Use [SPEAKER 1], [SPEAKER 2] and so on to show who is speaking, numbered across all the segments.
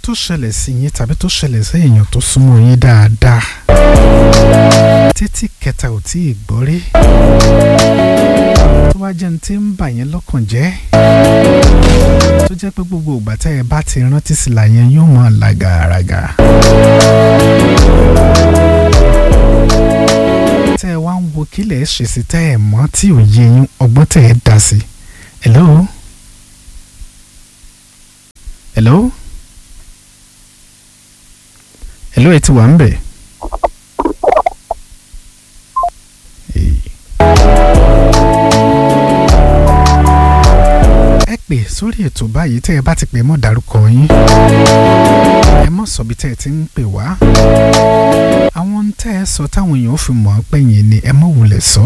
[SPEAKER 1] tó ṣẹlẹ̀ sí yín tàbí tó ṣẹlẹ̀ sí èèyàn tó súnmọ́ yín dáadáa títí kẹta ò tí ì gbọ́ rí tó wá jẹ́ ní tí ń bà yín lọ́kàn jẹ́ tó jẹ́ pé gbogbo ìgbà tẹ́ ẹ bá ti rántí sí la yẹn yóò mọ̀ làgàràgà. tẹ́ ẹ wá ń wo kílẹ̀ ṣe sí tẹ́ ẹ mọ̀ tí ò yé yín ọgbọ́n tẹ́ ẹ dá sí. hello. hello. hello ẹ ti wà ń bẹ̀. Hey. ẹ pè sórí ètò báyìí tẹ́ ẹ bá ti pè mọ́ dárúkọ yín ẹ mọ̀ sọ bí tẹ́ ẹ ti ń pè wá àwọn tẹ́ ẹ sọ táwọn èèyàn fi mọ̀ ọ́ pẹ̀yìn ni ẹ mọ̀ wulẹ̀ sọ.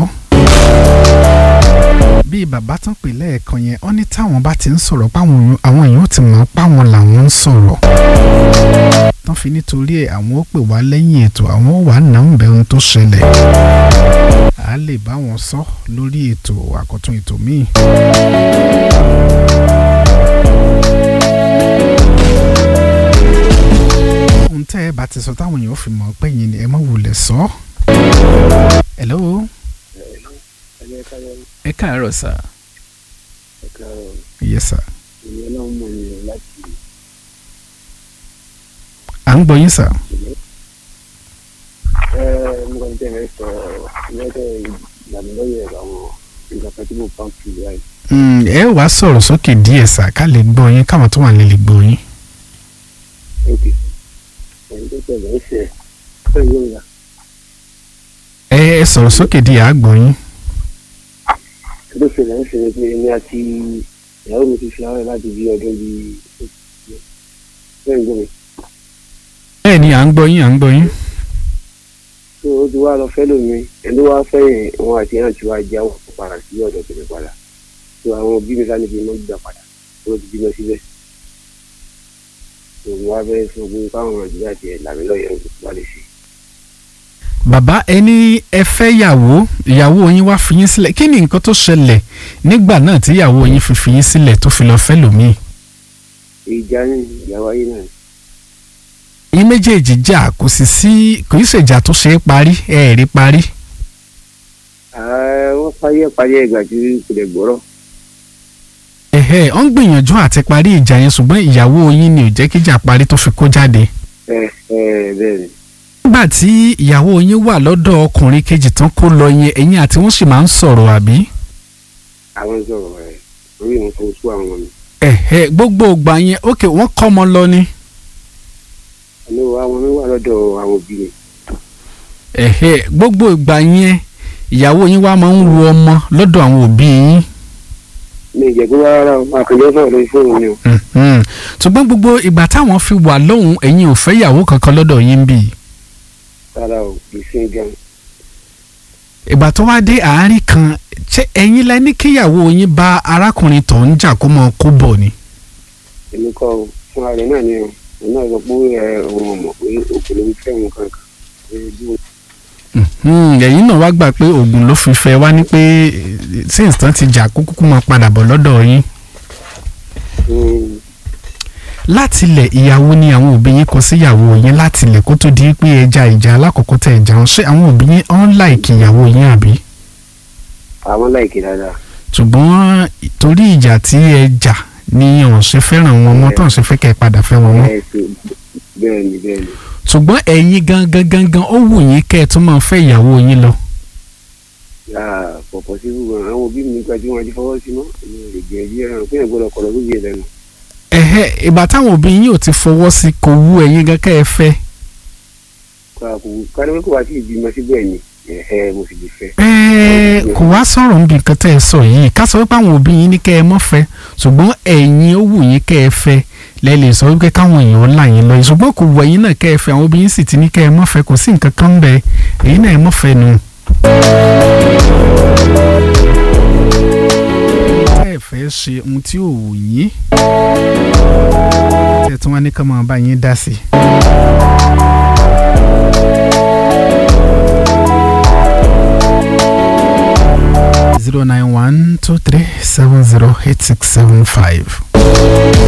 [SPEAKER 1] bí bàbá tán pè lẹ́ẹ̀kan yẹn ó ní táwọn bá ti ń sọ̀rọ̀ páwọn àwọn èèyàn ti mọ̀ páwọn làwọn ń sọ̀rọ̀ tán fi nítorí ẹ̀ àwọn ó pè wá lẹ́yìn ètò àwọn ó wà náà ń bẹ ohun tó ṣẹlẹ̀ a lè bá wọn sọ lórí ètò àkọ́tún ètò míì. ohun tẹ́ ẹ bá ti sọ táwọn èèyàn fi mọ̀ pé yín ni ẹ má wulẹ̀ sọ. hello. ẹ káàárọ̀ sà. yes sà. à ń gbọ́ yín sà.
[SPEAKER 2] mo kàn tẹ̀lé sọ lọ́dọ̀ ìgbàlódé àwọn nǹkan kan tí mo bá ń fi wáyé.
[SPEAKER 1] Mm, ẹ wàá sọ̀rọ̀ sókè díẹ̀ sà ká lè gbọ́ yín káwọn tó wà nílé lè gbọ́ yín.
[SPEAKER 2] ok ẹni tó tẹ̀lé ń ṣe ẹ̀ yóò yá.
[SPEAKER 1] ẹ ẹ sọ̀rọ̀ sókè díẹ̀ á gbọ́ yín.
[SPEAKER 2] ẹni tó ṣẹlẹ̀ ń ṣe ni pé èmi àti ìyàwó mi ti fi ara láti bí ọdún bíi bẹ́ẹ̀ ń gbọ́ mi.
[SPEAKER 1] bẹ́ẹ̀ ni à ń gbọ́ yín à ń gbọ́ yín.
[SPEAKER 2] tó o ti wá lọ fẹ́ lómi ẹni wá fẹ́yìn wọn àti ẹ̀yàn tí wàá já wọn padà sí ọ̀dọ̀ tèmi padà tó àwọn òbí mi sáni fi mọ́ gbà padà tó o ti bímọ síbẹ̀ tó o wá fẹ́ sọ pé káwọn nàìjíríà ti ẹ̀ làmì lọ́yẹ̀ ń wá lè ṣe.
[SPEAKER 1] bàbá ẹni ẹ fẹ́ yàwó ìyàwó yín wá fi yín sílẹ̀ kí ni nǹkan tó ṣẹlẹ̀ nígbà náà tí ìyàwó yín fi fi yín sílẹ̀ tó fi lọ fẹ́ lòmíì.
[SPEAKER 2] ìjà ní ìyàwó ayé náà
[SPEAKER 1] yín méjèèjì jà kò sì sí kò í ṣèjà tó ṣe é parí ẹ ẹ̀ rí parí.
[SPEAKER 2] ààrẹ wọ́n parí ẹ̀ parí ẹ̀ gbà tí kò lè gbọ́rọ̀
[SPEAKER 1] ẹ̀hẹ́ ọ̀ ń gbìyànjú àti parí ìjà yẹn ṣùgbọ́n ìyàwó yín ni ò jẹ́ kíjà parí tó fi kó jáde.
[SPEAKER 2] ẹ ẹ bẹ́ẹ̀ ni
[SPEAKER 1] nígbà tí ìyàwó yín wà lọ́dọ̀ ọkùnrin kejì tán kó lọ yẹn ẹ̀yin àti wọ́n sì máa ń sọ̀rọ̀ àbí.
[SPEAKER 2] àwọn sọ̀rọ̀ ẹ̀ orí mi fún sú àwọn mi
[SPEAKER 1] ẹ̀hẹ́ gbogbo ìgbà yẹn ókè wọ́n kọ́ ọmọ lọ ni.
[SPEAKER 2] àmì àwọn mi wà lọ́dọ̀ àwọn òbí mi
[SPEAKER 1] ẹ̀hẹ́ gbogbo ìgbà yẹn ìyàwó yín wá máa ń wo ọmọ lọ́dọ̀ àwọn òbí yín.
[SPEAKER 2] mi ìjẹ́ pé rárá o àkànjọ́ sọ̀rọ̀ lórí fóònù mi o
[SPEAKER 1] Mhm. ṣùgbọ́n gbogbo ìgbà táwọn fi wà lóhùn ẹ̀yin ò fẹ́ ìyàwó kankan lọ́dọ̀ yín bì í.
[SPEAKER 2] rárá o kì í sí gan
[SPEAKER 1] ìgbà tó wá dé àárín kan ṣé ẹ̀yin lẹ ní kíyàwó yín bá arákùnrin tó ń jà kó mọ kó bọ̀ ni.
[SPEAKER 2] èmi kọ́ o fún ara rẹ̀ náà ni o òun náà sọ pé ẹ òun ò mọ̀ pé òkèlè ń fẹ́ wọn kankan pé bí wọn
[SPEAKER 1] Mhm. ẹ̀yin náà wá gbà pé oògùn ló fi fẹ́ wá ní pé since tán ti jà kó kúkú máa padà bọ̀ lọ́dọ̀ yín.
[SPEAKER 2] Mm,
[SPEAKER 1] láti ilẹ̀ ìyàwó ni àwọn òbí yín kọ sí ìyàwó yín láti ilẹ̀ kó tó di pé ẹja ìjà alákọ̀ọ́kọ́ tẹ̀ ẹja ń ṣe àwọn òbí yín ọ̀n láìkì ìyàwó yín àbí.
[SPEAKER 2] àwọn láìkè dáadáa
[SPEAKER 1] ṣùgbọ́n torí ìjà tí ẹ jà ni ọ̀n ṣe fẹ́ràn wọn mọ́ tán ṣe fẹ́ kẹ́ ẹ padà fẹ́ wọn mọ́.
[SPEAKER 2] ẹ ṣe bẹ́ẹ̀ ni bẹ́ẹ̀ ni
[SPEAKER 1] ṣùgbọ́n ẹ̀yin gangan gangan ó wù yín kẹ́ ẹ tún máa fẹ́ ìyàwó yín lọ.
[SPEAKER 2] yàrá pọ̀pọ̀ sí gbogbo àwọn òbí mi nígbà tí wọ́n ti fọwọ́ sí mọ́ èmi ò lè gbìyànjú ẹ̀rọ pé ẹ̀ gbọ́dọ̀ kọ̀ lọ́dún yìí lẹ́nu
[SPEAKER 1] ẹ̀hẹ́ ìgbà táwọn òbí yín ò ti fọwọ́ sí kò wù ẹ̀yin gan kẹ́ ẹ fẹ́.
[SPEAKER 2] káni pé kò wá sí ìbímọ síbẹ̀ ni ẹ̀hẹ́ mo sì lè fẹ́
[SPEAKER 1] ẹ̀ẹ́ kò wá sọ̀rọ̀ níbi nǹkan tẹ́ ẹ sọ yìí ká sọ wípé àwọn òbí yín ní kẹ́ ẹ mọ́ fẹ́ ṣùgbọ́n ẹ̀yin ó wù yín kẹ́ ẹ fẹ́ lẹ́ lè sọ wípé káwọn èèyàn là yín lọ ṣùgbọ́n kò wù ẹ̀yin náà kẹ́ ẹ fẹ́ àwọn òbí yín sì ti ní kẹ́ ẹ mọ́ fẹ́ kò sí nǹkan kan ń bẹ èyí náà ẹ mọ́ fẹ́ nu. tẹ́ ẹ fẹ́ ṣe ohun tí ò wù yín tẹ́ ẹ tún wá ní ká máa bá yín dá sí i. zero nine one two three seven zero eight six seven five.